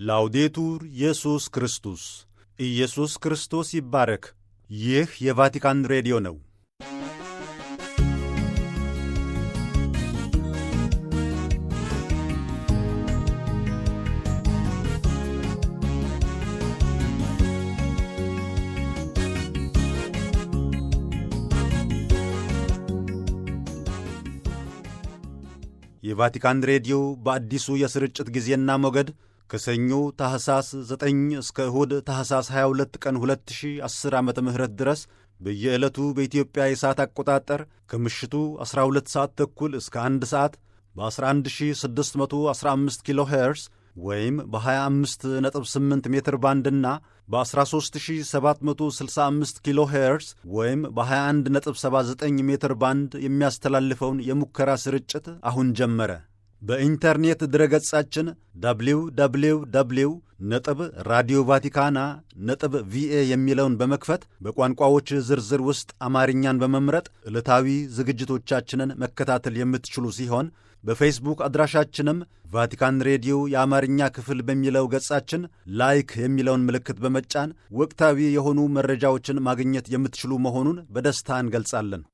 ላውዴቱር ኢየሱስ ክርስቶስ ኢየሱስ ክርስቶስ ይባረክ። ይህ የቫቲካን ሬዲዮ ነው። የቫቲካን ሬዲዮ በአዲሱ የስርጭት ጊዜና ሞገድ ከሰኞ ታህሳስ 9 እስከ እሁድ ታህሳስ 22 ቀን 2010 ዓ ም ድረስ በየዕለቱ በኢትዮጵያ የሰዓት አቆጣጠር ከምሽቱ 12 ሰዓት ተኩል እስከ 1 ሰዓት በ11615 ኪሎ ሄርስ ወይም በ258 ሜትር ባንድና በ13765 ኪሎ ሄርስ ወይም በ2179 ሜትር ባንድ የሚያስተላልፈውን የሙከራ ስርጭት አሁን ጀመረ። በኢንተርኔት ድረገጻችን ደብሊው ደብሊው ደብሊው ነጥብ ራዲዮ ቫቲካና ነጥብ ቪኤ የሚለውን በመክፈት በቋንቋዎች ዝርዝር ውስጥ አማርኛን በመምረጥ ዕለታዊ ዝግጅቶቻችንን መከታተል የምትችሉ ሲሆን በፌስቡክ አድራሻችንም ቫቲካን ሬዲዮ የአማርኛ ክፍል በሚለው ገጻችን ላይክ የሚለውን ምልክት በመጫን ወቅታዊ የሆኑ መረጃዎችን ማግኘት የምትችሉ መሆኑን በደስታ እንገልጻለን።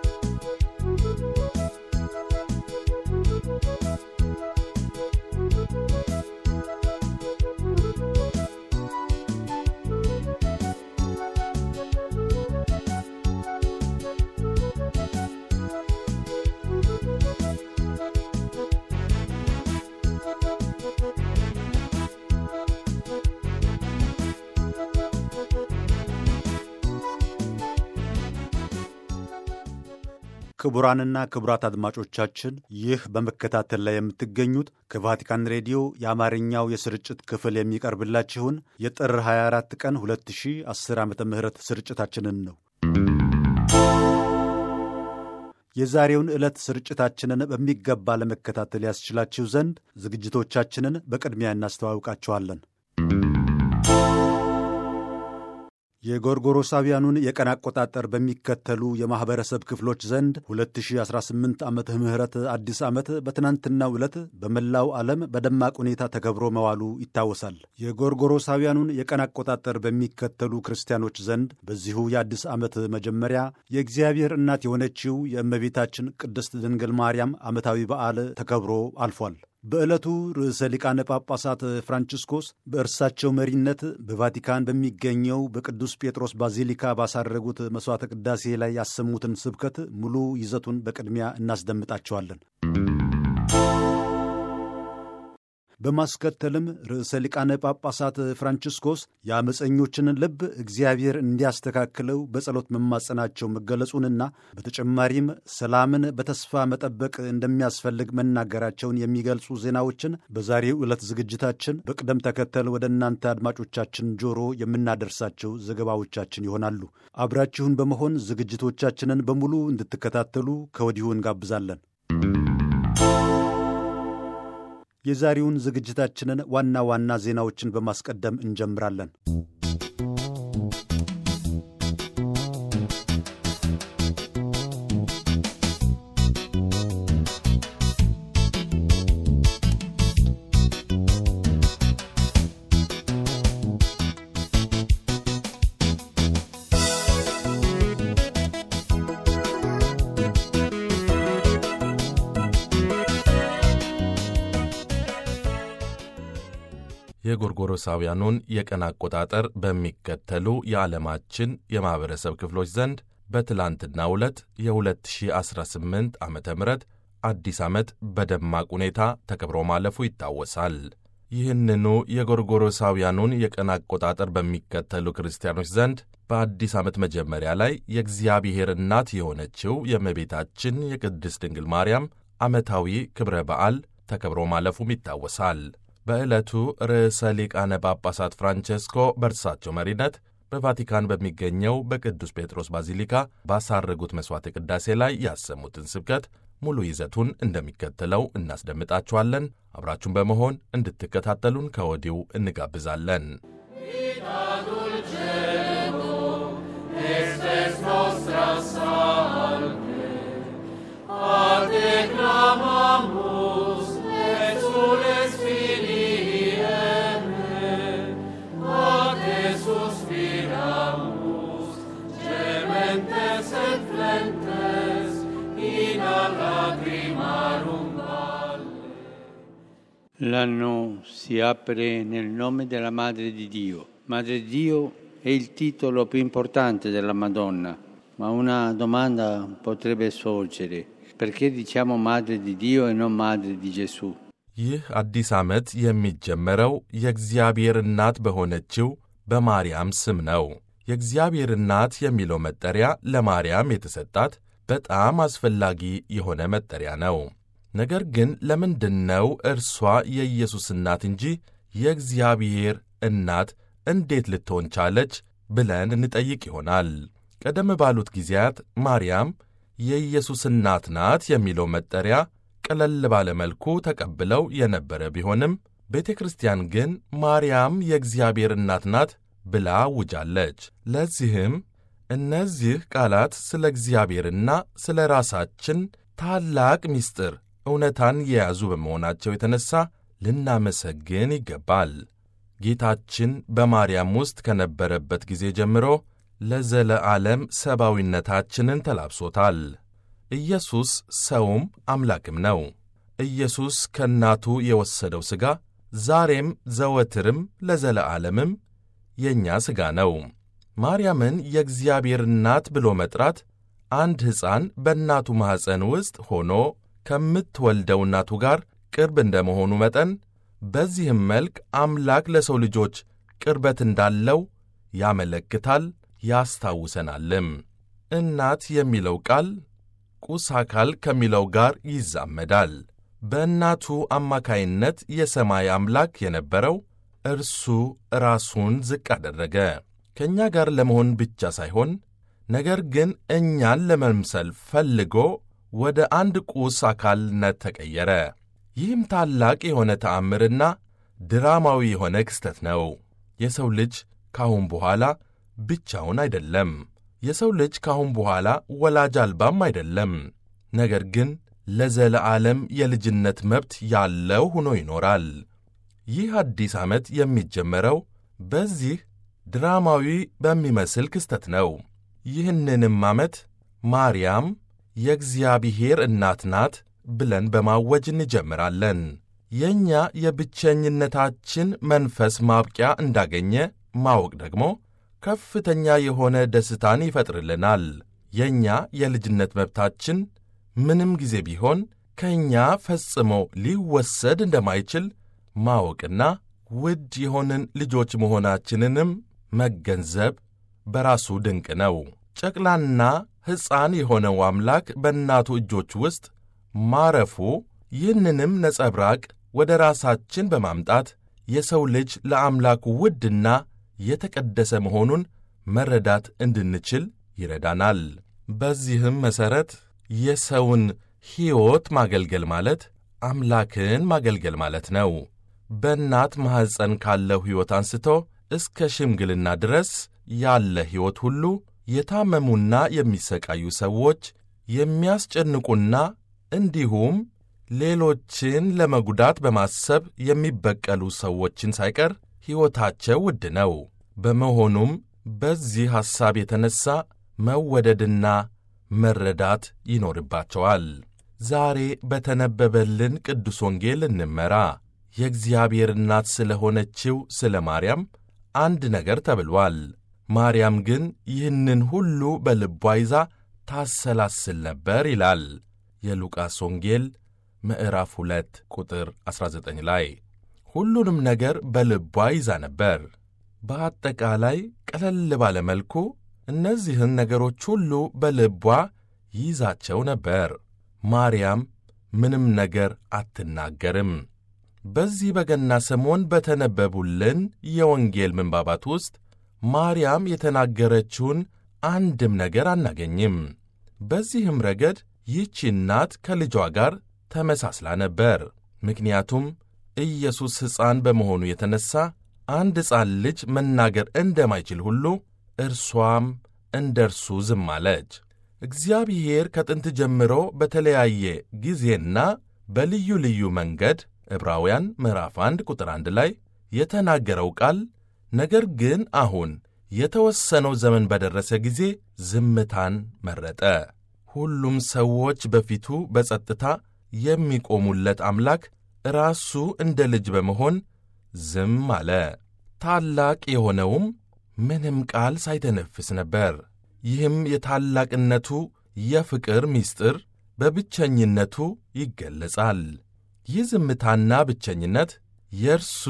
ክቡራንና ክቡራት አድማጮቻችን ይህ በመከታተል ላይ የምትገኙት ከቫቲካን ሬዲዮ የአማርኛው የስርጭት ክፍል የሚቀርብላችሁን የጥር 24 ቀን 2010 ዓ ም ስርጭታችንን ነው። የዛሬውን ዕለት ስርጭታችንን በሚገባ ለመከታተል ያስችላችሁ ዘንድ ዝግጅቶቻችንን በቅድሚያ እናስተዋውቃችኋለን። የጎርጎሮሳውያኑን የቀን አቆጣጠር በሚከተሉ የማኅበረሰብ ክፍሎች ዘንድ 2018 ዓመተ ምህረት አዲስ ዓመት በትናንትናው ዕለት በመላው ዓለም በደማቅ ሁኔታ ተከብሮ መዋሉ ይታወሳል። የጎርጎሮሳውያኑን የቀን አቆጣጠር በሚከተሉ ክርስቲያኖች ዘንድ በዚሁ የአዲስ ዓመት መጀመሪያ የእግዚአብሔር እናት የሆነችው የእመቤታችን ቅድስት ድንግል ማርያም ዓመታዊ በዓል ተከብሮ አልፏል። በዕለቱ ርዕሰ ሊቃነ ጳጳሳት ፍራንቺስኮስ በእርሳቸው መሪነት በቫቲካን በሚገኘው በቅዱስ ጴጥሮስ ባዚሊካ ባሳረጉት መሥዋዕተ ቅዳሴ ላይ ያሰሙትን ስብከት ሙሉ ይዘቱን በቅድሚያ እናስደምጣቸዋለን። በማስከተልም ርዕሰ ሊቃነ ጳጳሳት ፍራንቺስኮስ የአመፀኞችን ልብ እግዚአብሔር እንዲያስተካክለው በጸሎት መማጸናቸው መገለጹንና በተጨማሪም ሰላምን በተስፋ መጠበቅ እንደሚያስፈልግ መናገራቸውን የሚገልጹ ዜናዎችን በዛሬው ዕለት ዝግጅታችን በቅደም ተከተል ወደ እናንተ አድማጮቻችን ጆሮ የምናደርሳቸው ዘገባዎቻችን ይሆናሉ። አብራችሁን በመሆን ዝግጅቶቻችንን በሙሉ እንድትከታተሉ ከወዲሁ እንጋብዛለን። የዛሬውን ዝግጅታችንን ዋና ዋና ዜናዎችን በማስቀደም እንጀምራለን። የጎርጎሮሳውያኑን የቀን አቆጣጠር በሚከተሉ የዓለማችን የማኅበረሰብ ክፍሎች ዘንድ በትላንትናው ዕለት የ2018 ዓ ም አዲስ ዓመት በደማቅ ሁኔታ ተከብሮ ማለፉ ይታወሳል። ይህንኑ የጎርጎሮሳውያኑን የቀን አቆጣጠር በሚከተሉ ክርስቲያኖች ዘንድ በአዲስ ዓመት መጀመሪያ ላይ የእግዚአብሔር እናት የሆነችው የእመቤታችን የቅድስት ድንግል ማርያም ዓመታዊ ክብረ በዓል ተከብሮ ማለፉም ይታወሳል። በዕለቱ ርዕሰ ሊቃነ ጳጳሳት ፍራንቼስኮ በእርሳቸው መሪነት በቫቲካን በሚገኘው በቅዱስ ጴጥሮስ ባዚሊካ ባሳረጉት መሥዋዕተ ቅዳሴ ላይ ያሰሙትን ስብከት ሙሉ ይዘቱን እንደሚከተለው እናስደምጣችኋለን። አብራችሁን በመሆን እንድትከታተሉን ከወዲሁ እንጋብዛለን። Declamamus, et sules filii L'anno si apre nel nome della Madre di Dio. Madre di Dio è il titolo più importante della Madonna, ma una domanda potrebbe sorgere. Perché diciamo Madre di Dio e non Madre di Gesù? ይህ አዲስ ዓመት የሚጀመረው የእግዚአብሔር እናት በሆነችው በማርያም ስም ነው። የእግዚአብሔር እናት የሚለው መጠሪያ ለማርያም የተሰጣት በጣም አስፈላጊ የሆነ መጠሪያ ነው። ነገር ግን ለምንድን ነው እርሷ የኢየሱስ እናት እንጂ የእግዚአብሔር እናት እንዴት ልትሆን ቻለች ብለን እንጠይቅ ይሆናል። ቀደም ባሉት ጊዜያት ማርያም የኢየሱስ እናት ናት የሚለው መጠሪያ ቀለል ባለ መልኩ ተቀብለው የነበረ ቢሆንም ቤተ ክርስቲያን ግን ማርያም የእግዚአብሔር እናት ናት ብላ አውጃለች። ለዚህም እነዚህ ቃላት ስለ እግዚአብሔርና ስለ ራሳችን ታላቅ ምስጢር እውነታን የያዙ በመሆናቸው የተነሣ ልናመሰግን ይገባል። ጌታችን በማርያም ውስጥ ከነበረበት ጊዜ ጀምሮ ለዘለዓለም ሰብአዊነታችንን ተላብሶታል። ኢየሱስ ሰውም አምላክም ነው። ኢየሱስ ከእናቱ የወሰደው ሥጋ ዛሬም ዘወትርም ለዘለዓለምም የእኛ ሥጋ ነው። ማርያምን የእግዚአብሔር እናት ብሎ መጥራት አንድ ሕፃን በእናቱ ማኅፀን ውስጥ ሆኖ ከምትወልደው እናቱ ጋር ቅርብ እንደ መሆኑ መጠን በዚህም መልክ አምላክ ለሰው ልጆች ቅርበት እንዳለው ያመለክታል ያስታውሰናልም። እናት የሚለው ቃል ቁስ አካል ከሚለው ጋር ይዛመዳል። በእናቱ አማካይነት የሰማይ አምላክ የነበረው እርሱ ራሱን ዝቅ አደረገ። ከእኛ ጋር ለመሆን ብቻ ሳይሆን ነገር ግን እኛን ለመምሰል ፈልጎ ወደ አንድ ቁስ አካልነት ተቀየረ። ይህም ታላቅ የሆነ ተአምርና ድራማዊ የሆነ ክስተት ነው። የሰው ልጅ ካሁን በኋላ ብቻውን አይደለም። የሰው ልጅ ካሁን በኋላ ወላጅ አልባም አይደለም። ነገር ግን ለዘለዓለም የልጅነት መብት ያለው ሆኖ ይኖራል። ይህ አዲስ ዓመት የሚጀመረው በዚህ ድራማዊ በሚመስል ክስተት ነው። ይህንንም ዓመት ማርያም የእግዚአብሔር እናት ናት ብለን በማወጅ እንጀምራለን። የእኛ የብቸኝነታችን መንፈስ ማብቂያ እንዳገኘ ማወቅ ደግሞ ከፍተኛ የሆነ ደስታን ይፈጥርልናል። የእኛ የልጅነት መብታችን ምንም ጊዜ ቢሆን ከእኛ ፈጽሞ ሊወሰድ እንደማይችል ማወቅና ውድ የሆንን ልጆች መሆናችንንም መገንዘብ በራሱ ድንቅ ነው። ጨቅላና ሕፃን የሆነው አምላክ በእናቱ እጆች ውስጥ ማረፉ ይህንንም ነጸብራቅ ወደ ራሳችን በማምጣት የሰው ልጅ ለአምላኩ ውድና የተቀደሰ መሆኑን መረዳት እንድንችል ይረዳናል። በዚህም መሠረት የሰውን ሕይወት ማገልገል ማለት አምላክን ማገልገል ማለት ነው። በእናት ማኅፀን ካለው ሕይወት አንስቶ እስከ ሽምግልና ድረስ ያለ ሕይወት ሁሉ የታመሙና የሚሰቃዩ ሰዎች የሚያስጨንቁና እንዲሁም ሌሎችን ለመጉዳት በማሰብ የሚበቀሉ ሰዎችን ሳይቀር ሕይወታቸው ውድ ነው። በመሆኑም በዚህ ሐሳብ የተነሣ መወደድና መረዳት ይኖርባቸዋል። ዛሬ በተነበበልን ቅዱስ ወንጌል እንመራ። የእግዚአብሔር እናት ስለ ሆነችው ስለ ማርያም አንድ ነገር ተብሏል። ማርያም ግን ይህንን ሁሉ በልቧ ይዛ ታሰላስል ነበር ይላል የሉቃስ ወንጌል ምዕራፍ 2 ቁጥር 19 ላይ። ሁሉንም ነገር በልቧ ይዛ ነበር። በአጠቃላይ ቀለል ባለ መልኩ እነዚህን ነገሮች ሁሉ በልቧ ይዛቸው ነበር። ማርያም ምንም ነገር አትናገርም። በዚህ በገና ሰሞን በተነበቡልን የወንጌል ምንባባት ውስጥ ማርያም የተናገረችውን አንድም ነገር አናገኝም። በዚህም ረገድ ይህቺ እናት ከልጇ ጋር ተመሳስላ ነበር። ምክንያቱም ኢየሱስ ሕፃን በመሆኑ የተነሣ አንድ ሕፃን ልጅ መናገር እንደማይችል ሁሉ እርሷም እንደ እርሱ ዝም አለች። እግዚአብሔር ከጥንት ጀምሮ በተለያየ ጊዜና በልዩ ልዩ መንገድ ዕብራውያን ምዕራፍ 1 ቁጥር 1 ላይ የተናገረው ቃል ነገር ግን አሁን የተወሰነው ዘመን በደረሰ ጊዜ ዝምታን መረጠ። ሁሉም ሰዎች በፊቱ በጸጥታ የሚቆሙለት አምላክ ራሱ እንደ ልጅ በመሆን ዝም አለ። ታላቅ የሆነውም ምንም ቃል ሳይተነፍስ ነበር። ይህም የታላቅነቱ የፍቅር ምስጢር በብቸኝነቱ ይገለጻል። ይህ ዝምታና ብቸኝነት የእርሱ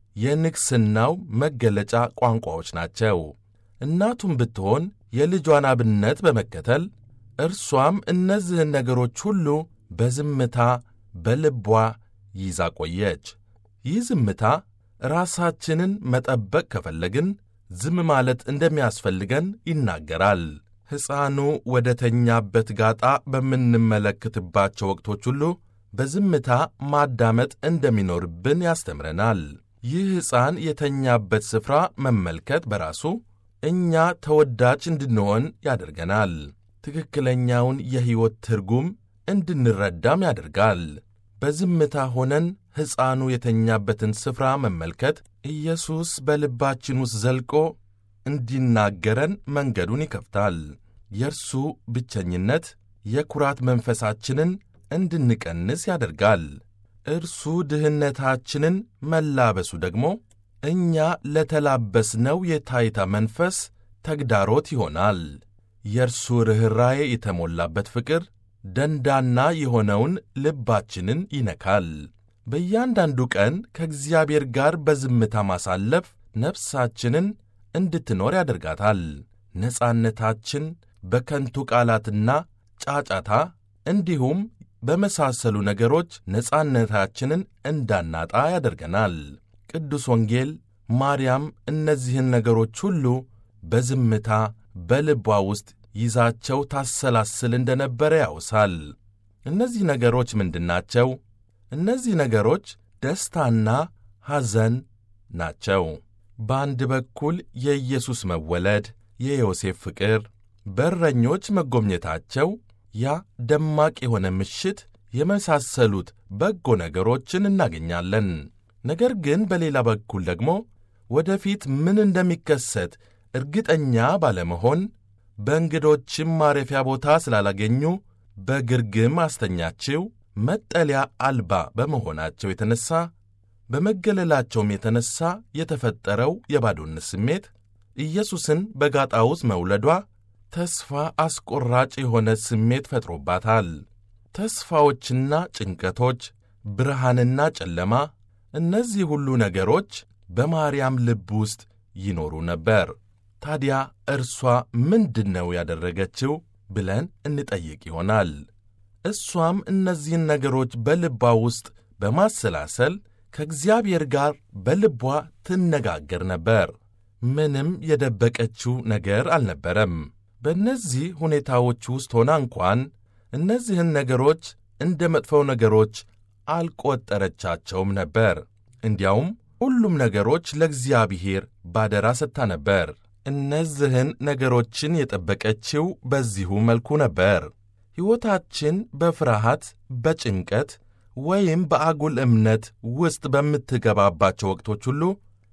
የንግሥናው መገለጫ ቋንቋዎች ናቸው። እናቱም ብትሆን የልጇን አብነት በመከተል እርሷም እነዚህን ነገሮች ሁሉ በዝምታ በልቧ ይዛ ቆየች። ይህ ዝምታ ራሳችንን መጠበቅ ከፈለግን ዝም ማለት እንደሚያስፈልገን ይናገራል። ሕፃኑ ወደ ተኛበት ጋጣ በምንመለከትባቸው ወቅቶች ሁሉ በዝምታ ማዳመጥ እንደሚኖርብን ያስተምረናል። ይህ ሕፃን የተኛበት ስፍራ መመልከት በራሱ እኛ ተወዳጅ እንድንሆን ያደርገናል። ትክክለኛውን የሕይወት ትርጉም እንድንረዳም ያደርጋል። በዝምታ ሆነን ሕፃኑ የተኛበትን ስፍራ መመልከት ኢየሱስ በልባችን ውስጥ ዘልቆ እንዲናገረን መንገዱን ይከፍታል። የእርሱ ብቸኝነት የኩራት መንፈሳችንን እንድንቀንስ ያደርጋል። እርሱ ድህነታችንን መላበሱ ደግሞ እኛ ለተላበስነው የታይታ መንፈስ ተግዳሮት ይሆናል። የእርሱ ርኅራዬ የተሞላበት ፍቅር ደንዳና የሆነውን ልባችንን ይነካል። በእያንዳንዱ ቀን ከእግዚአብሔር ጋር በዝምታ ማሳለፍ ነፍሳችንን እንድትኖር ያደርጋታል። ነጻነታችን በከንቱ ቃላትና ጫጫታ እንዲሁም በመሳሰሉ ነገሮች ነጻነታችንን እንዳናጣ ያደርገናል። ቅዱስ ወንጌል ማርያም እነዚህን ነገሮች ሁሉ በዝምታ በልቧ ውስጥ ይዛቸው ታሰላስል እንደነበረ ያውሳል። እነዚህ ነገሮች ምንድናቸው? እነዚህ ነገሮች ደስታና ሐዘን ናቸው። በአንድ በኩል የኢየሱስ መወለድ፣ የዮሴፍ ፍቅር፣ በረኞች መጎብኘታቸው፣ ያ ደማቅ የሆነ ምሽት የመሳሰሉት በጎ ነገሮችን እናገኛለን። ነገር ግን በሌላ በኩል ደግሞ ወደፊት ምን እንደሚከሰት እርግጠኛ ባለመሆን በእንግዶችም ማረፊያ ቦታ ስላላገኙ በግርግም አስተኛችው መጠለያ አልባ በመሆናቸው የተነሣ በመገለላቸውም የተነሣ የተፈጠረው የባዶነት ስሜት ኢየሱስን በጋጣ ውስጥ መውለዷ ተስፋ አስቆራጭ የሆነ ስሜት ፈጥሮባታል። ተስፋዎችና ጭንቀቶች፣ ብርሃንና ጨለማ፣ እነዚህ ሁሉ ነገሮች በማርያም ልብ ውስጥ ይኖሩ ነበር። ታዲያ እርሷ ምንድን ነው ያደረገችው ብለን እንጠይቅ ይሆናል። እሷም እነዚህን ነገሮች በልቧ ውስጥ በማሰላሰል ከእግዚአብሔር ጋር በልቧ ትነጋገር ነበር። ምንም የደበቀችው ነገር አልነበረም። በእነዚህ ሁኔታዎች ውስጥ ሆና እንኳን እነዚህን ነገሮች እንደ መጥፎ ነገሮች አልቆጠረቻቸውም ነበር። እንዲያውም ሁሉም ነገሮች ለእግዚአብሔር ባደራ ሰጥታ ነበር። እነዚህን ነገሮችን የጠበቀችው በዚሁ መልኩ ነበር። ሕይወታችን በፍርሃት በጭንቀት ወይም በአጉል እምነት ውስጥ በምትገባባቸው ወቅቶች ሁሉ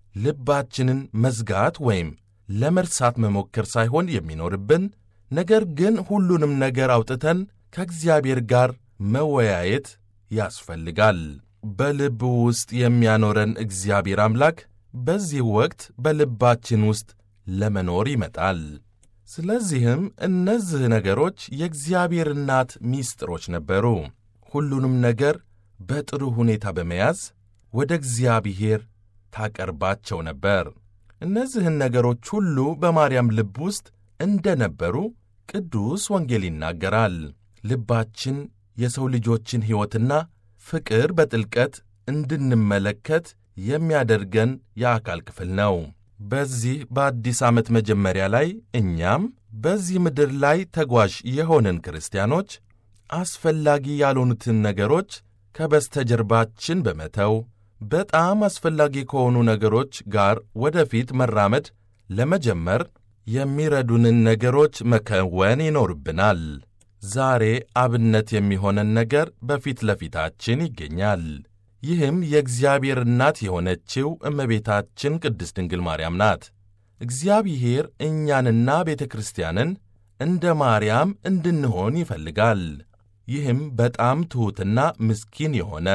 ልባችንን መዝጋት ወይም ለመርሳት መሞከር ሳይሆን የሚኖርብን ነገር ግን ሁሉንም ነገር አውጥተን ከእግዚአብሔር ጋር መወያየት ያስፈልጋል። በልብ ውስጥ የሚያኖረን እግዚአብሔር አምላክ በዚህ ወቅት በልባችን ውስጥ ለመኖር ይመጣል። ስለዚህም እነዚህ ነገሮች የእግዚአብሔር እናት ሚስጥሮች ነበሩ። ሁሉንም ነገር በጥሩ ሁኔታ በመያዝ ወደ እግዚአብሔር ታቀርባቸው ነበር። እነዚህን ነገሮች ሁሉ በማርያም ልብ ውስጥ እንደ ነበሩ ቅዱስ ወንጌል ይናገራል። ልባችን የሰው ልጆችን ሕይወትና ፍቅር በጥልቀት እንድንመለከት የሚያደርገን የአካል ክፍል ነው። በዚህ በአዲስ ዓመት መጀመሪያ ላይ እኛም በዚህ ምድር ላይ ተጓዥ የሆንን ክርስቲያኖች አስፈላጊ ያልሆኑትን ነገሮች ከበስተጀርባችን በመተው በጣም አስፈላጊ ከሆኑ ነገሮች ጋር ወደፊት መራመድ ለመጀመር የሚረዱንን ነገሮች መከወን ይኖርብናል። ዛሬ አብነት የሚሆነን ነገር በፊት ለፊታችን ይገኛል። ይህም የእግዚአብሔር እናት የሆነችው እመቤታችን ቅድስት ድንግል ማርያም ናት። እግዚአብሔር እኛንና ቤተ ክርስቲያንን እንደ ማርያም እንድንሆን ይፈልጋል። ይህም በጣም ትሑትና ምስኪን የሆነ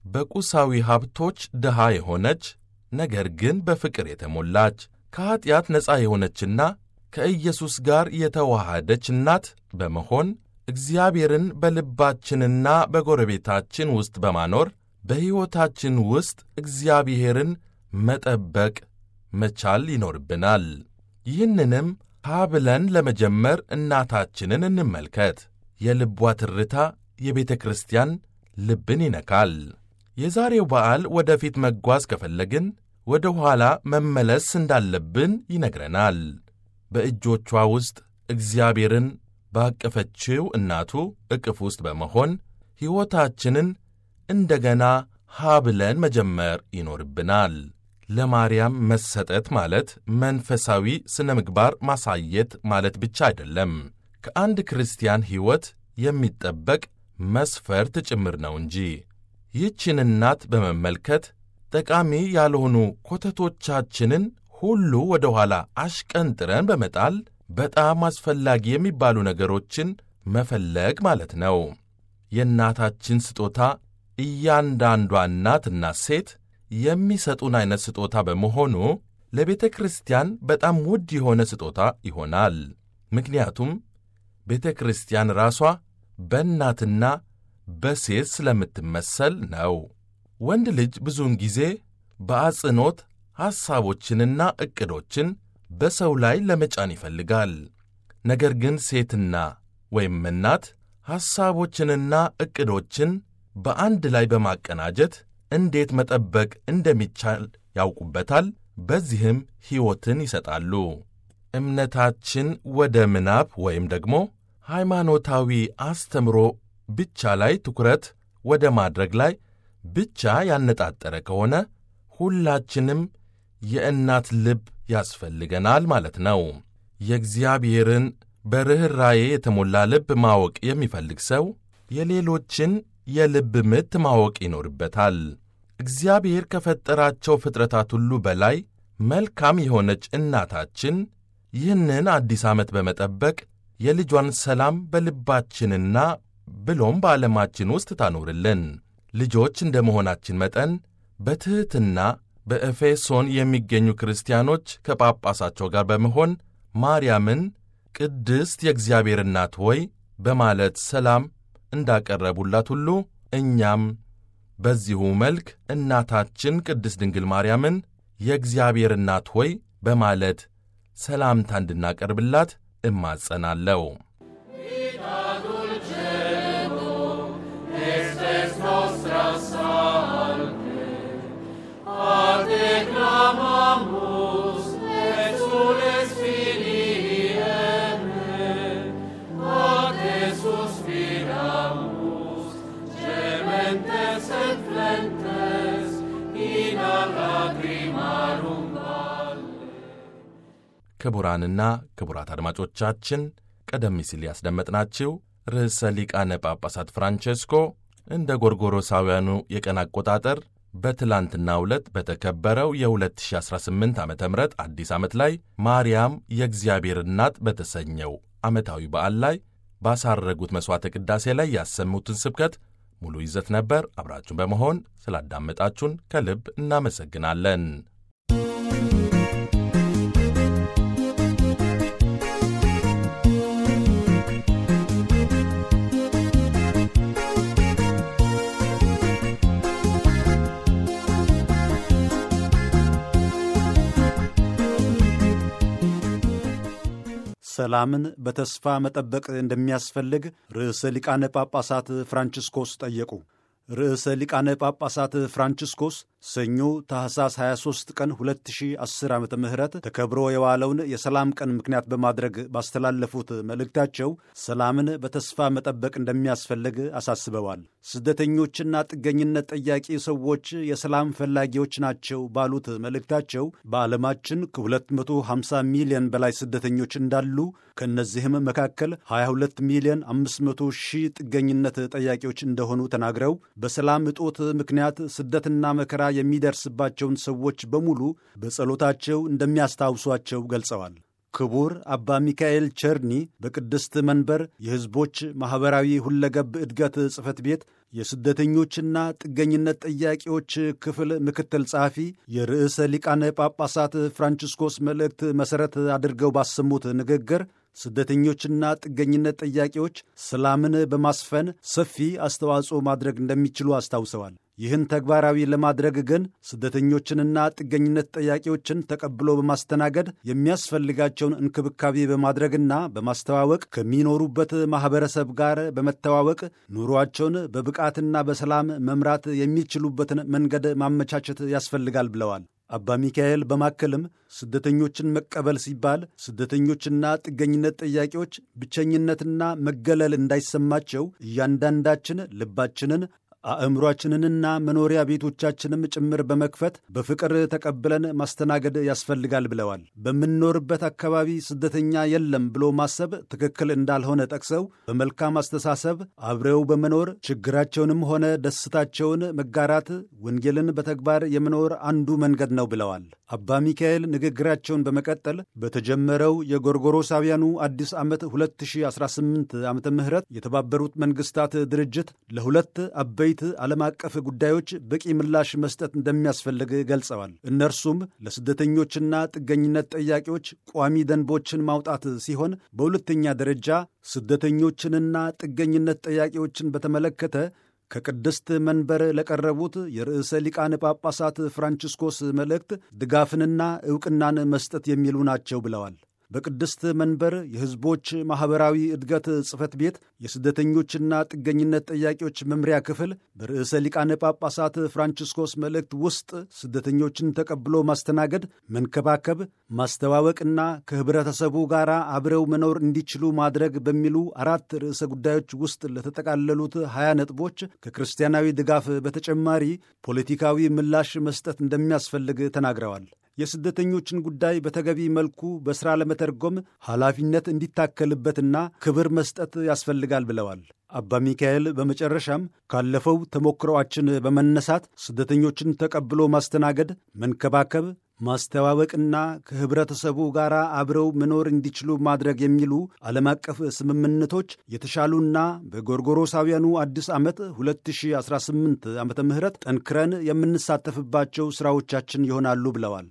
በቁሳዊ ሀብቶች ድሃ የሆነች ነገር ግን በፍቅር የተሞላች ከኀጢአት ነፃ የሆነችና ከኢየሱስ ጋር የተዋሃደች እናት በመሆን እግዚአብሔርን በልባችንና በጎረቤታችን ውስጥ በማኖር በሕይወታችን ውስጥ እግዚአብሔርን መጠበቅ መቻል ይኖርብናል። ይህንንም ሀ ብለን ለመጀመር እናታችንን እንመልከት። የልቧ ትርታ የቤተ ክርስቲያን ልብን ይነካል። የዛሬው በዓል ወደፊት መጓዝ ከፈለግን ወደ ኋላ መመለስ እንዳለብን ይነግረናል። በእጆቿ ውስጥ እግዚአብሔርን ባቀፈችው እናቱ እቅፍ ውስጥ በመሆን ሕይወታችንን እንደገና ሀ ብለን መጀመር ይኖርብናል። ለማርያም መሰጠት ማለት መንፈሳዊ ሥነ ምግባር ማሳየት ማለት ብቻ አይደለም። ከአንድ ክርስቲያን ሕይወት የሚጠበቅ መስፈርት ጭምር ነው እንጂ። ይህችን እናት በመመልከት ጠቃሚ ያልሆኑ ኮተቶቻችንን ሁሉ ወደ ኋላ አሽቀንጥረን በመጣል በጣም አስፈላጊ የሚባሉ ነገሮችን መፈለግ ማለት ነው። የእናታችን ስጦታ እያንዳንዷ እናትና ሴት የሚሰጡን ዐይነት ስጦታ በመሆኑ ለቤተ ክርስቲያን በጣም ውድ የሆነ ስጦታ ይሆናል። ምክንያቱም ቤተ ክርስቲያን ራሷ በእናትና በሴት ስለምትመሰል ነው። ወንድ ልጅ ብዙውን ጊዜ በአጽንዖት ሐሳቦችንና ዕቅዶችን በሰው ላይ ለመጫን ይፈልጋል። ነገር ግን ሴትና ወይም እናት ሐሳቦችንና ዕቅዶችን በአንድ ላይ በማቀናጀት እንዴት መጠበቅ እንደሚቻል ያውቁበታል። በዚህም ሕይወትን ይሰጣሉ። እምነታችን ወደ ምናብ ወይም ደግሞ ሃይማኖታዊ አስተምሮ ብቻ ላይ ትኩረት ወደ ማድረግ ላይ ብቻ ያነጣጠረ ከሆነ ሁላችንም የእናት ልብ ያስፈልገናል ማለት ነው። የእግዚአብሔርን በርኅራዬ የተሞላ ልብ ማወቅ የሚፈልግ ሰው የሌሎችን የልብ ምት ማወቅ ይኖርበታል። እግዚአብሔር ከፈጠራቸው ፍጥረታት ሁሉ በላይ መልካም የሆነች እናታችን ይህንን አዲስ ዓመት በመጠበቅ የልጇን ሰላም በልባችንና ብሎም በዓለማችን ውስጥ ታኖርልን። ልጆች እንደ መሆናችን መጠን በትሕትና በኤፌሶን የሚገኙ ክርስቲያኖች ከጳጳሳቸው ጋር በመሆን ማርያምን ቅድስት የእግዚአብሔር እናት ሆይ በማለት ሰላም እንዳቀረቡላት ሁሉ እኛም በዚሁ መልክ እናታችን ቅድስት ድንግል ማርያምን የእግዚአብሔር እናት ሆይ በማለት ሰላምታ እንድናቀርብላት እማጸናለሁ። ክቡራንና ክቡራት አድማጮቻችን ቀደም ሲል ያስደመጥናችሁ ርዕሰ ሊቃነ ጳጳሳት ፍራንቼስኮ እንደ ጎርጎሮሳውያኑ የቀን አቆጣጠር በትላንትናው ዕለት በተከበረው የ2018 ዓ ም አዲስ ዓመት ላይ ማርያም የእግዚአብሔር እናት በተሰኘው ዓመታዊ በዓል ላይ ባሳረጉት መሥዋዕተ ቅዳሴ ላይ ያሰሙትን ስብከት ሙሉ ይዘት ነበር። አብራችሁን በመሆን ስላዳመጣችሁን ከልብ እናመሰግናለን። ሰላምን በተስፋ መጠበቅ እንደሚያስፈልግ ርዕሰ ሊቃነ ጳጳሳት ፍራንቺስኮስ ጠየቁ። ርዕሰ ሊቃነ ጳጳሳት ፍራንቺስኮስ ሰኞ ታህሳስ 23 ቀን 2010 ዓ ም ተከብሮ የዋለውን የሰላም ቀን ምክንያት በማድረግ ባስተላለፉት መልእክታቸው ሰላምን በተስፋ መጠበቅ እንደሚያስፈልግ አሳስበዋል። ስደተኞችና ጥገኝነት ጠያቂ ሰዎች የሰላም ፈላጊዎች ናቸው ባሉት መልእክታቸው በዓለማችን ከ250 ሚሊዮን በላይ ስደተኞች እንዳሉ ከእነዚህም መካከል 22 ሚሊዮን 500 ሺህ ጥገኝነት ጠያቂዎች እንደሆኑ ተናግረው በሰላም እጦት ምክንያት ስደትና መከራ የሚደርስባቸውን ሰዎች በሙሉ በጸሎታቸው እንደሚያስታውሷቸው ገልጸዋል። ክቡር አባ ሚካኤል ቸርኒ በቅድስት መንበር የሕዝቦች ማኅበራዊ ሁለገብ እድገት ጽሕፈት ቤት የስደተኞችና ጥገኝነት ጥያቄዎች ክፍል ምክትል ጸሐፊ የርዕሰ ሊቃነ ጳጳሳት ፍራንቺስኮስ መልእክት መሠረት አድርገው ባሰሙት ንግግር ስደተኞችና ጥገኝነት ጥያቄዎች ሰላምን በማስፈን ሰፊ አስተዋጽኦ ማድረግ እንደሚችሉ አስታውሰዋል። ይህን ተግባራዊ ለማድረግ ግን ስደተኞችንና ጥገኝነት ጥያቄዎችን ተቀብሎ በማስተናገድ የሚያስፈልጋቸውን እንክብካቤ በማድረግና በማስተዋወቅ ከሚኖሩበት ማኅበረሰብ ጋር በመተዋወቅ ኑሯቸውን በብቃትና በሰላም መምራት የሚችሉበትን መንገድ ማመቻቸት ያስፈልጋል ብለዋል። አባ ሚካኤል በማከልም ስደተኞችን መቀበል ሲባል ስደተኞችና ጥገኝነት ጥያቄዎች ብቸኝነትና መገለል እንዳይሰማቸው እያንዳንዳችን ልባችንን አእምሯችንንና መኖሪያ ቤቶቻችንም ጭምር በመክፈት በፍቅር ተቀብለን ማስተናገድ ያስፈልጋል ብለዋል። በምንኖርበት አካባቢ ስደተኛ የለም ብሎ ማሰብ ትክክል እንዳልሆነ ጠቅሰው በመልካም አስተሳሰብ አብረው በመኖር ችግራቸውንም ሆነ ደስታቸውን መጋራት ወንጌልን በተግባር የመኖር አንዱ መንገድ ነው ብለዋል። አባ ሚካኤል ንግግራቸውን በመቀጠል በተጀመረው የጎርጎሮሳውያኑ አዲስ ዓመት 2018 ዓ ም የተባበሩት መንግስታት ድርጅት ለሁለት አበይት ዓለም አቀፍ ጉዳዮች በቂ ምላሽ መስጠት እንደሚያስፈልግ ገልጸዋል። እነርሱም ለስደተኞችና ጥገኝነት ጥያቄዎች ቋሚ ደንቦችን ማውጣት ሲሆን በሁለተኛ ደረጃ ስደተኞችንና ጥገኝነት ጥያቄዎችን በተመለከተ ከቅድስት መንበር ለቀረቡት የርዕሰ ሊቃነ ጳጳሳት ፍራንቺስኮስ መልእክት ድጋፍንና ዕውቅናን መስጠት የሚሉ ናቸው ብለዋል። በቅድስት መንበር የሕዝቦች ማኅበራዊ እድገት ጽሕፈት ቤት የስደተኞችና ጥገኝነት ጥያቄዎች መምሪያ ክፍል በርዕሰ ሊቃነ ጳጳሳት ፍራንቺስኮስ መልእክት ውስጥ ስደተኞችን ተቀብሎ ማስተናገድ፣ መንከባከብ፣ ማስተዋወቅና ከኅብረተሰቡ ጋር አብረው መኖር እንዲችሉ ማድረግ በሚሉ አራት ርዕሰ ጉዳዮች ውስጥ ለተጠቃለሉት ሀያ ነጥቦች ከክርስቲያናዊ ድጋፍ በተጨማሪ ፖለቲካዊ ምላሽ መስጠት እንደሚያስፈልግ ተናግረዋል። የስደተኞችን ጉዳይ በተገቢ መልኩ በሥራ ለመተርጎም ኃላፊነት እንዲታከልበትና ክብር መስጠት ያስፈልጋል ብለዋል። አባ ሚካኤል በመጨረሻም ካለፈው ተሞክሮአችን በመነሳት ስደተኞችን ተቀብሎ ማስተናገድ፣ መንከባከብ፣ ማስተዋወቅና ከኅብረተሰቡ ጋር አብረው መኖር እንዲችሉ ማድረግ የሚሉ ዓለም አቀፍ ስምምነቶች የተሻሉና በጎርጎሮሳውያኑ አዲስ ዓመት 2018 ዓ ም ጠንክረን የምንሳተፍባቸው ሥራዎቻችን ይሆናሉ ብለዋል።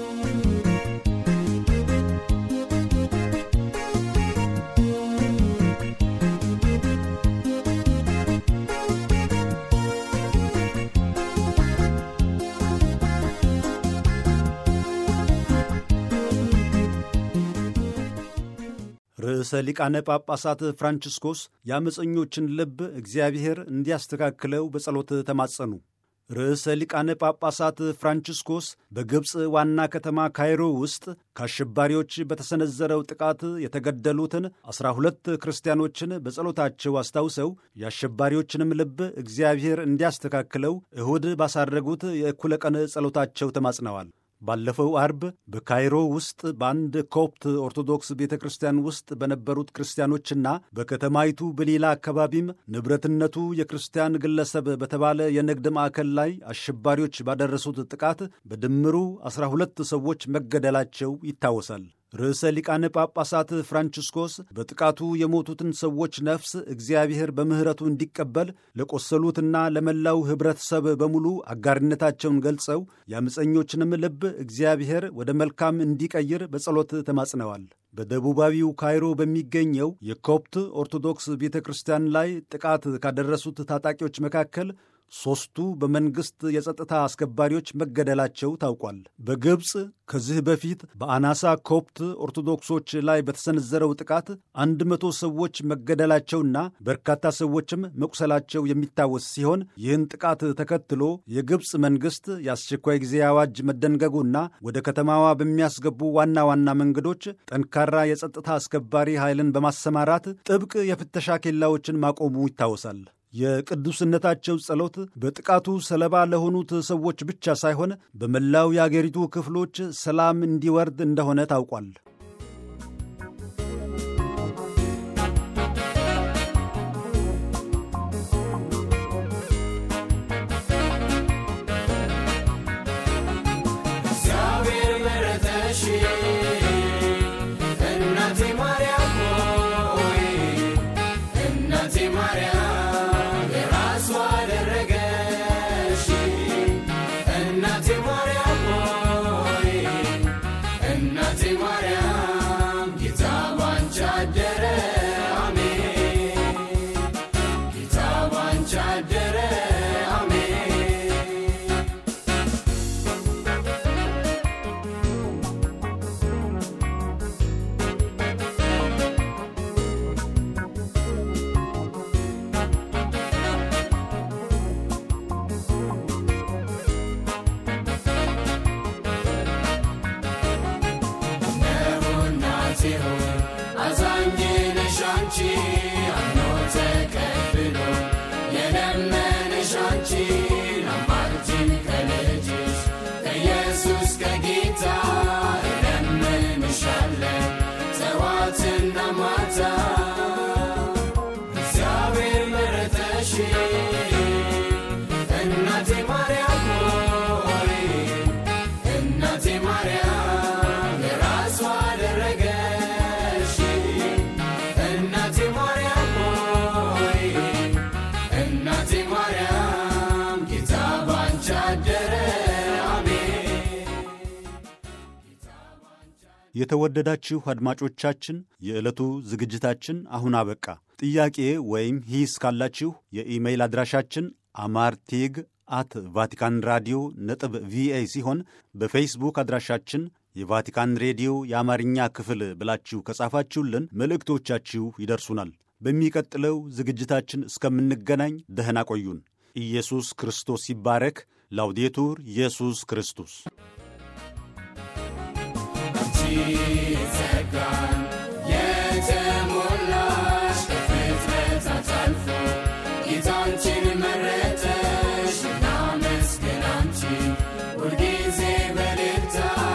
ርዕሰ ሊቃነ ጳጳሳት ፍራንቺስኮስ የአመፀኞችን ልብ እግዚአብሔር እንዲያስተካክለው በጸሎት ተማጸኑ። ርዕሰ ሊቃነ ጳጳሳት ፍራንቺስኮስ በግብፅ ዋና ከተማ ካይሮ ውስጥ ከአሸባሪዎች በተሰነዘረው ጥቃት የተገደሉትን ዐሥራ ሁለት ክርስቲያኖችን በጸሎታቸው አስታውሰው የአሸባሪዎችንም ልብ እግዚአብሔር እንዲያስተካክለው እሁድ ባሳረጉት የእኩለ ቀን ጸሎታቸው ተማጽነዋል። ባለፈው አርብ በካይሮ ውስጥ በአንድ ኮፕት ኦርቶዶክስ ቤተ ክርስቲያን ውስጥ በነበሩት ክርስቲያኖችና በከተማይቱ በሌላ አካባቢም ንብረትነቱ የክርስቲያን ግለሰብ በተባለ የንግድ ማዕከል ላይ አሸባሪዎች ባደረሱት ጥቃት በድምሩ ዐሥራ ሁለት ሰዎች መገደላቸው ይታወሳል። ርዕሰ ሊቃነ ጳጳሳት ፍራንቺስኮስ በጥቃቱ የሞቱትን ሰዎች ነፍስ እግዚአብሔር በምሕረቱ እንዲቀበል ለቆሰሉትና ለመላው ኅብረተሰብ በሙሉ አጋርነታቸውን ገልጸው የአመፀኞችንም ልብ እግዚአብሔር ወደ መልካም እንዲቀይር በጸሎት ተማጽነዋል። በደቡባዊው ካይሮ በሚገኘው የኮፕት ኦርቶዶክስ ቤተ ክርስቲያን ላይ ጥቃት ካደረሱት ታጣቂዎች መካከል ሦስቱ በመንግሥት የጸጥታ አስከባሪዎች መገደላቸው ታውቋል። በግብፅ ከዚህ በፊት በአናሳ ኮፕት ኦርቶዶክሶች ላይ በተሰነዘረው ጥቃት አንድ መቶ ሰዎች መገደላቸውና በርካታ ሰዎችም መቁሰላቸው የሚታወስ ሲሆን ይህን ጥቃት ተከትሎ የግብፅ መንግሥት የአስቸኳይ ጊዜ አዋጅ መደንገጉና ወደ ከተማዋ በሚያስገቡ ዋና ዋና መንገዶች ጠንካራ የጸጥታ አስከባሪ ኃይልን በማሰማራት ጥብቅ የፍተሻ ኬላዎችን ማቆሙ ይታወሳል። የቅዱስነታቸው ጸሎት በጥቃቱ ሰለባ ለሆኑት ሰዎች ብቻ ሳይሆን በመላው የአገሪቱ ክፍሎች ሰላም እንዲወርድ እንደሆነ ታውቋል። Maria, ባንቺ አምኖ ተቀብሎ የለመነሽ አንቺን አማልጅን ከልጅሽ ከኢየሱስ ከጌታ እለምንሻለን ጠዋትና ማታ እግዚአብሔር መረጠሽ እናቴ ማርያም ሆይ እናቴ ማርያም የራሷ አደረገሽ እናቴ ማርያም ሆይ እናቴ ማርያም ጌታ ባንቺ አደረ አሜን የተወደዳችሁ አድማጮቻችን የዕለቱ ዝግጅታችን አሁን አበቃ። ጥያቄ ወይም ሂስ ካላችሁ የኢሜይል አድራሻችን አማርቴግ አት ቫቲካን ራዲዮ ነጥብ ቪኦኤ ሲሆን በፌስቡክ አድራሻችን የቫቲካን ሬዲዮ የአማርኛ ክፍል ብላችሁ ከጻፋችሁልን መልእክቶቻችሁ ይደርሱናል። በሚቀጥለው ዝግጅታችን እስከምንገናኝ ደህና ቆዩን። ኢየሱስ ክርስቶስ ይባረክ። ላውዴቱር ኢየሱስ ክርስቶስ ጸጋን የተሞላሽ ከፍጥረታት አልፎ ጌታንችን መረጠሽ እናመስግን አንቺን ሁልጊዜ በልልታ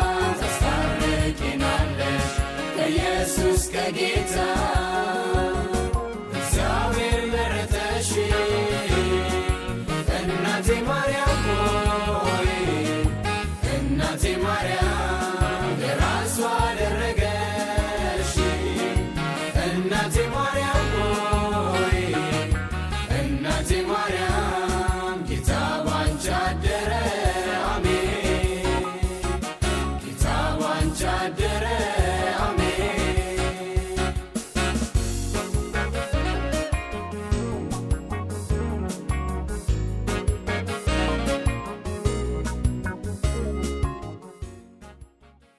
ታስታርቂናለሽ ከኢየሱስ ከጌታ እግዚአብሔር መረጠሽ እናቴ ማርያም ሆይ እናቴ ማርያም የራሷ አደረገሽ እናቴ ማርያም ሆይ እናቴ ማርያም ጌታ ባንቺ አደረ አሜን ጌታ ባንቺ አደረ